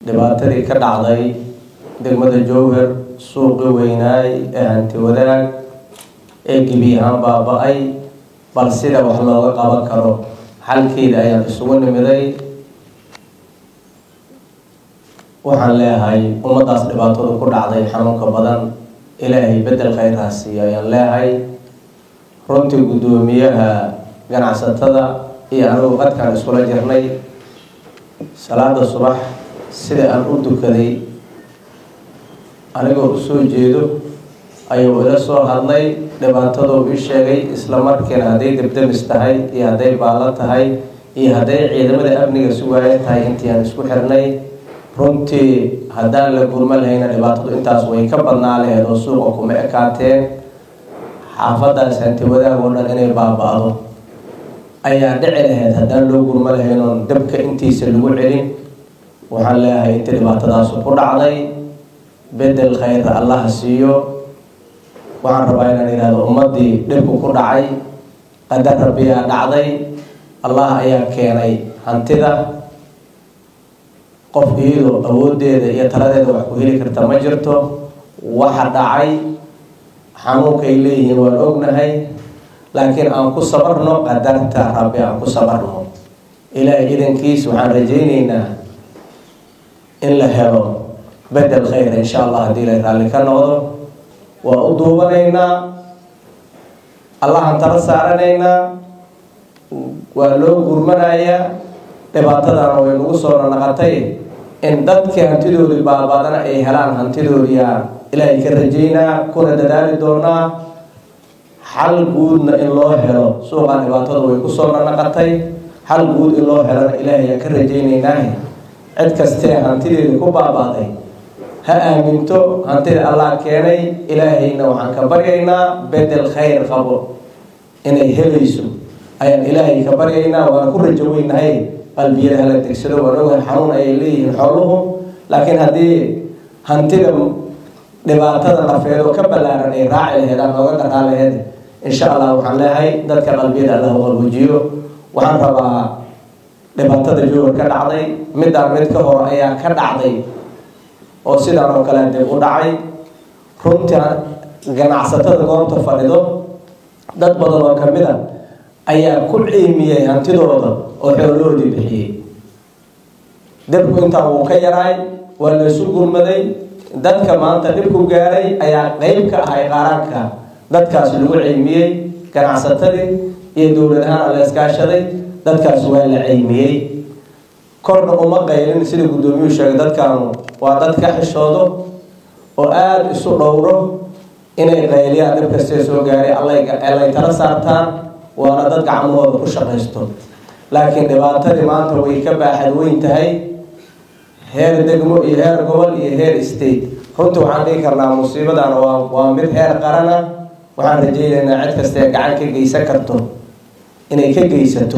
dhibaatadii ka dhacday degmada jowhar suuqi weynaay ee hanti wadaag ee gebi ahaan baaba-ay bal sida wax looga qaban karo xalkeeda ayaan isugu nimiday waxaan leeyahay ummaddaas dhibaatada ku dhacday xanuunka badan ilaahay bedel khayraa siiyo ayaan leeyahay runtii guddoomiyaha ganacsatada iyo anigu qadkaan iskula jirnay salaada subax sida aan u dukaday anigoo usoo jeedo ayuu ila soo hadlay dhibaataduu ii sheegay isla markiina hadday debdemis tahay iyo hadday baallo tahay iyo hadday ciidamada amniga sugaayo tahay intii aan isku xirnay runtii haddaan la gurma lahayna dhibaatadu intaas way ka badnaa laheed oo suuqa kuma ekaateen xaafadaas hanti wadaag oo dhan inay baaba-do ayaa dhici lahayd haddaan loo gurma lahayn oon dabka intiisa lagu celin waxaan leeyahay intii dhibaatadaasu ku dhacday bedel khayra allaha siiyo waxaan rabaa inaan ihahdo ummaddii dhibku ku dhacay qadar rabbiyaa dhacday allah ayaa keenay hantida qof iyadoo awooddeeda iyo taladeeda wax ku heli karta ma jirto waxa dhacay xanuunkay leeyihiin waan ognahay laakiin aan ku sabarno qadarta rabbi aan ku sabarno ilaahay idankiis waxaan rajayneynaa in la helo bedel khayra insha allah haddii la raalli ka noqdo waa u duubanaynaa allahan tala saaranaynaa waa loo gurmanayaa dhibaatadana way nagu soo nanaqatay in dadkii hantidoodii baabadana ay helaan hantidoodiyaa ilaahay ka rajaynaa kuna dadaali doonaa xal guudna in loo helo suuqan dhibaatada way kusoo nanaqatay xal guud in loo helona ilaahay aan ka rajaynaynaa cid kastee hantideeda ku baabaaday ha aaminto hantida allah keenay ilaahayna waxaan ka baryaynaa bedel khayr qabo inay helayso ayaan ilaahay ka baryaynaa waana ku rajo weynahay qalbiyada hala degsado waan ogahay xanuun ayay leeyihiin xooluhu laakiin haddii hantida dhibaatada nafeed oo ka ballaaran ay raaci laheed aan nooga dhaqaan laheed insha allah waxaan leeyahay dadka qalbiyada allah qalbujiyo waxaan rabaa dhibaatada jowar ka dhacday midaan mid ka hor ayaa ka dhacday oo sidaan oo kale dib u dhacay runtii ganacsatada goobta fadhido dad badan oo kamid a ayaa ku ciimiyey hantidooda oo xooloodii bixiyey dibku intaa wuu ka yaraay waa laysu gurmaday dadka maanta dhibku gaaray ayaa qeyb ka ahay qaaraanka dadkaas lagu ciimiyey ganacsatadii iyo dowlad ahaan la iskaashaday dadkaas waa la ciimiyey korna uma qaylin sida guddoomiyuhu sheegay dadkaanu waa dad ka xishoodo oo aada isu dhowro inay qayliyaan dhib kastee soo gaaray allay tala saartaan waana dad gacmahooda ku shaqaysto laakiin dhibaatadii maanta way ka baaxad weyn tahay heer degmo iyo heer gobol iyo heer state runtii waxaan dhihi karnaa musiibadan waa waa mid heer qarana waxaan rajaynaynaa cid kastee gacan ka geysan karto inay ka geysato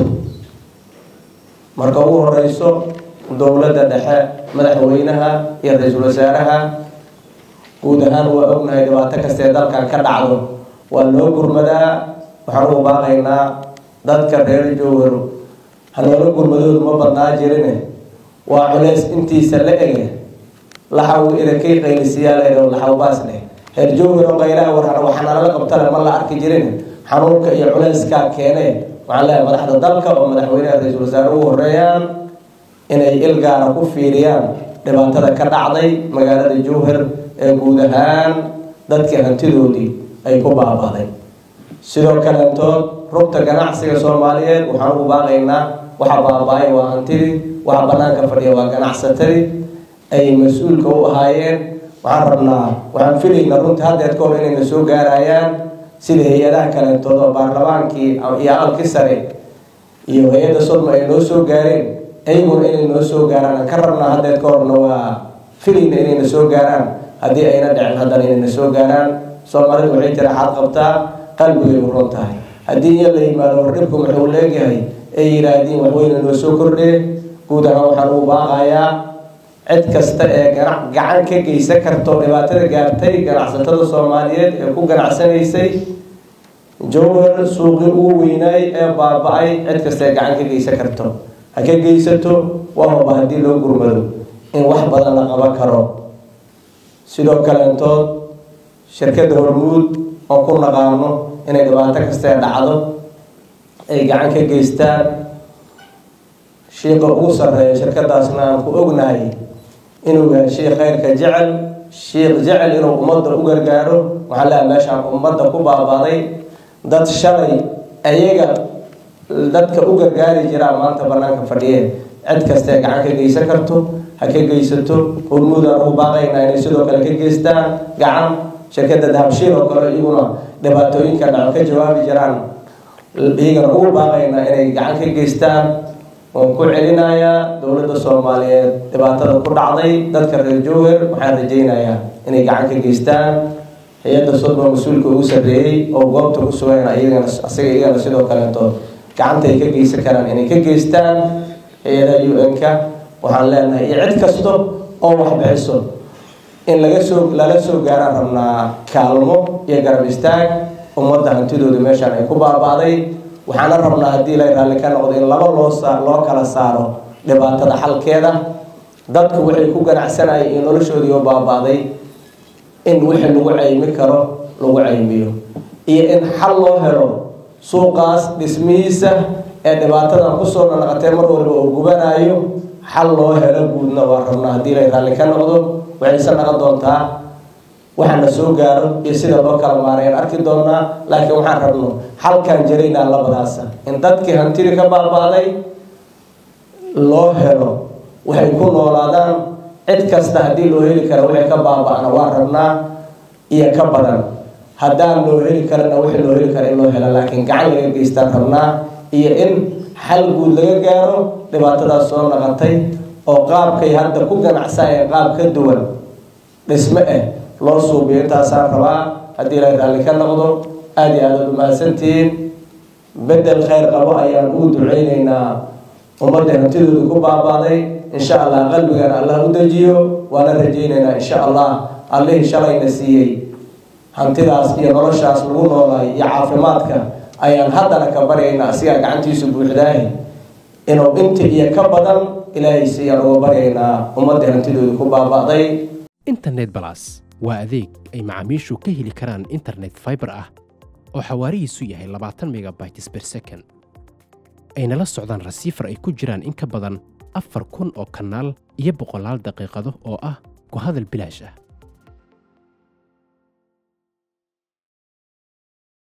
marka ugu horeyso dowladda dhexe madaxweynaha iyo ra-iisul wasaaraha guud ahaan waa ognahay dhibaato kastee dalkan ka dhacdo waa loo gurmadaa waxaan ugu baaqaynaa dadka reer jowhar hanoola gurmadoodu ma badnaa jirine waa culeys intiisa la ege laxaw irakay qaylisiyaa leedo laxawbaas dheh reer jowhar oo qaylaha war waxanalala qabtale ma la arki jirin xanuunka iyo culeyskaa keene waxaan leeyahay madaxda dalka oo madaxweynaha ra-iisul wasaare ugu horeeyaan inay il gaara ku fiiriyaan dhibaatada ka dhacday magaalada jowhar ee guud ahaan dadkii hantidoodii ay ku baabaaday sidoo kaleentood rugta ganacsiga soomaaliyeed waxaan ugu baaqaynaa waxa baaba-ay waa hantidii waxa banaanka fadhiya waa ganacsatadii ay mas-uulka u ahaayeen waxaan rabnaa waxaan filaynaa runtii haddeed ka hor inayna soo gaarayaan sida hay-adaha kaleentood oo baarlamaankii iyo aqalkii sare iyo hay-adda sodma ay noo soo gaareen ayaguna inay noo soo gaaraan aan ka rabnaa haddeed ka horna waa filayna inayna soo gaaraan haddii ayna dhicin haddana inayna soo gaaraan soomaalidu waxay tira xaad qabtaa qalbigay u ron tahay haddii iyo la yimaado hordhibku muxuu leeyahay ay yidhaahdiin waxweyna noo soo kordhee guud ahaan waxaan ugu baaqayaa cid kasta ee ganac gacan ka geysan karto dhibaatada gaartay ganacsatada soomaaliyeed ee ku ganacsanaysay jowhar suuqii ugu weynaay ee baaba-ay cid kasta ee gacan ka geysan karto ha ka geysato waa hoba haddii loo gurmado in wax badan la qaban karo sidoo kaleentood shirkadda hormuud oo ku naqaano inay dhibaato kastee dhacdo ay gacan ka geystaan shiiqa ugu sarreeya shirkadaasna aan ku ognahay inuu yahay shiikh khayrka jecel shiikh jecel inuu ummadda u gargaaro waxaa leeyahay meeshaan ummadda ku baabaaday dad shalay ayaga dadka u gargaari jiraa maanta banaanka fadhiyeen cid kastee gacan ka geysan karto ha ka geysato hormuudaan ugu baaqaynaa inay sidoo kale ka geystaan gacan shirkadda dahabshiil oo kale iyaguna dhibaatooyinka dhaco ka jawaabi jiraan iyagana ugu baaqaynaa inay gacan ka geystaan waan ku celinayaa dowladda soomaaliyeed dhibaatada ku dhacday dadka reer jowher waxaan rajaynayaa inay gacan ka geystaan hay-adda sodma mas-uulka ugu sarreeyey oo goobta ku sugayna iyagana asaga iyagana sidoo kaleeto gacanta ay ka geysan karaan inay ka geystaan hay-adaha u-n-ka waxaan leenahay iyo cid kasta oo wax bixiso in laga soo lala soo gaaraan rabnaa kaalmo iyo garab istaag ummadda hantidooda meeshaan ay ku baaba'day waxaana rabnaa haddii la raalli ka noqdo in laba loo saa loo kala saaro dhibaatada xalkeeda dadku waxay ku ganacsanayeen iyo noloshoodii oo baaba'day in wixii lagu caymi karo lagu caymiyo iyo in xal loo helo suuqaas dhismihiisa ee dhibaatadan kusoo naqatee mar waliba oo gubanayo xal loo helo guudna waa rabnaa haddii la raalli ka noqdo waxayse naqon doontaa waxaana soo gaaro iyo sida loo kala maaray aan arki doonaa laakiin waxaan rabno xalkaan jaraynaa labadaasa in dadkii hantidii ka baaba'day loo helo waxay ku noolaadaan cid kasta haddii loo heli kara waxay ka baaba'na waan rabnaa iyo ka badan haddaan loo heli karana wixii loo heli kara in loo helo laakiin gacan laga geystaan rabnaa iyo in xal guud laga gaaro dhibaatadaas soo naqatay oo qaabkay hadda ku ganacsanayeen qaab ka duwan dhisme ah loo suubiyo intaasaan rabaa haddii la raalli ka noqdo aada iyo aada ad umahadsantihiin bedel khayr qabo ayaan ugu duceyneynaa ummadda hantidooda ku baabaaday insha allah qalbigana allah u dejiyo waana rajayneynaa insha allah allihii shalayna siiyey hantidaas iyo noloshaas lagu noolaay iyo caafimaadka ayaan haddana ka baryaynaa asigaa gacantiisu buuxdaahi inuu inta iyo ka badan ilaahay siiyaan uga baryaynaa ummadda hantidooda ku baaba'day internet balas waa adeeg ay macaamiishu ka heli karaan internet fiber ah oo xawaarihiisu yahay labaatan megabytes per second ayna la socdaan rasiifar ay ku jiraan in ka badan afar kun oo kanaal iyo boqolaal daqiiqado oo ah ku hadal bilaash ah